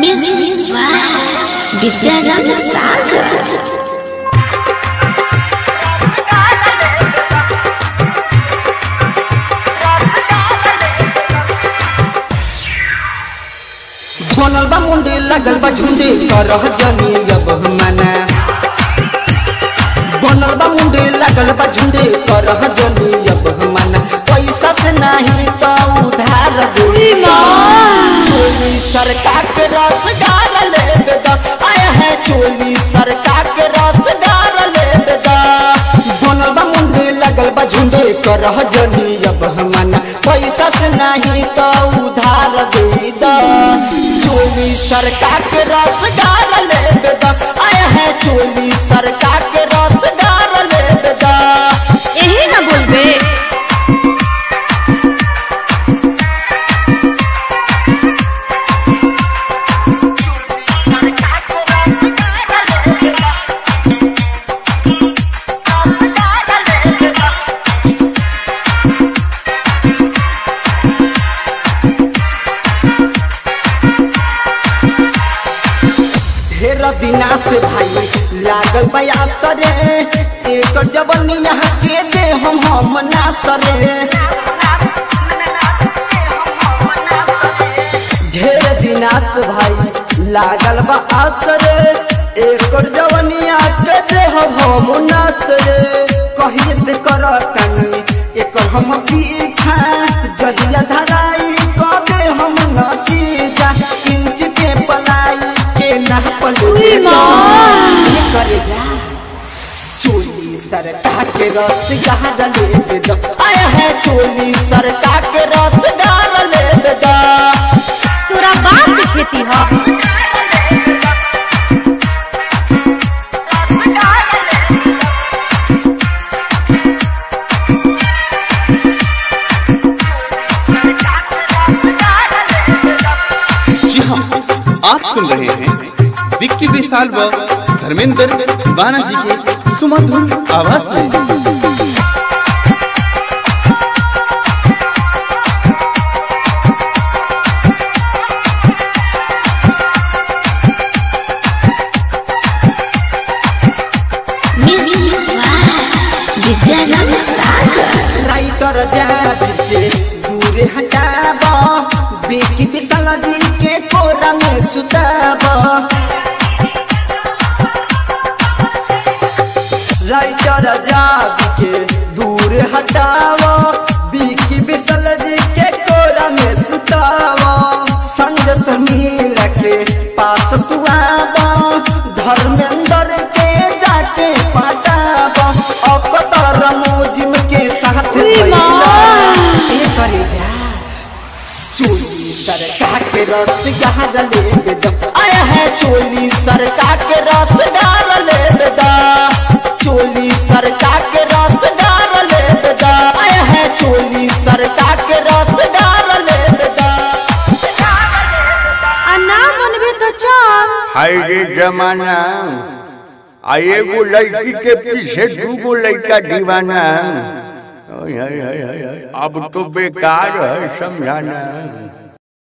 Music by Vidyaram Sagar. बनल बा मुंडे लगल बा झुंडे करह जनी अब मना बनल बा मुंडे लगल बा झुंडे करह जनी अब मना पैसा से नहीं तो उधार दे चोली सरकार के रसगार ले बेदा आया है चोली सरकार के रसगार ले बेदा बनल बा मुंडे लगल बा झुंडे करह जनी अब मना पैसा से नहीं तो उधार दे दा चोली सरकार के रसगार ले बेदा आया है चोली सरकार के रसगार ले बेदा यही ना बोलबे ढेर दिना से भाई लागल बयासरे एक जबनिया के दे हम हम नासरे ढेर दिना से भाई लागल बा आसरे एक जवनिया के दे हम हम नासरे कहिए से कर तनी एक हम पीछा जहिया धराई क दे हम नतीजा इंच के पलाई के ना पलू करे जा चोली सरकार के रस गार ले बेदा आया है चोली सरकार के रस गार ले बेदा तोरा बाप के खेती ह जी हाँ आप सुन रहे हैं विक्की विशाल व धर्मेंद्र दीवाना जी के सुमधुर आवाज में Music by Vidyaram Sagar. Writer जाबी के दूरे हटाब बेकी विशाल जी के कोरा में सुताब राइटर जाबी के दूर हटाव बीकी विशाल जी के कोरा में सुताव संग से मिल के पास तू आब धर्मेंद्र के जाके पटाब अकतर मोजिम के साथ भइला। ए करे जा चोली सरकार के रस गार ले बेदा आया है चोली सरकार के रस गार ले बेदा चोली सरकार के रस गार ले बेदा आया है चोली सरकार के रस गार ले बेदा आ ना मनबे तो चल हाय रे जमाना आ एगो लड़की के पीछे दूगो लड़का दीवाना ओय हाय हाय हाय हाय। अब तो बेकार है समझाना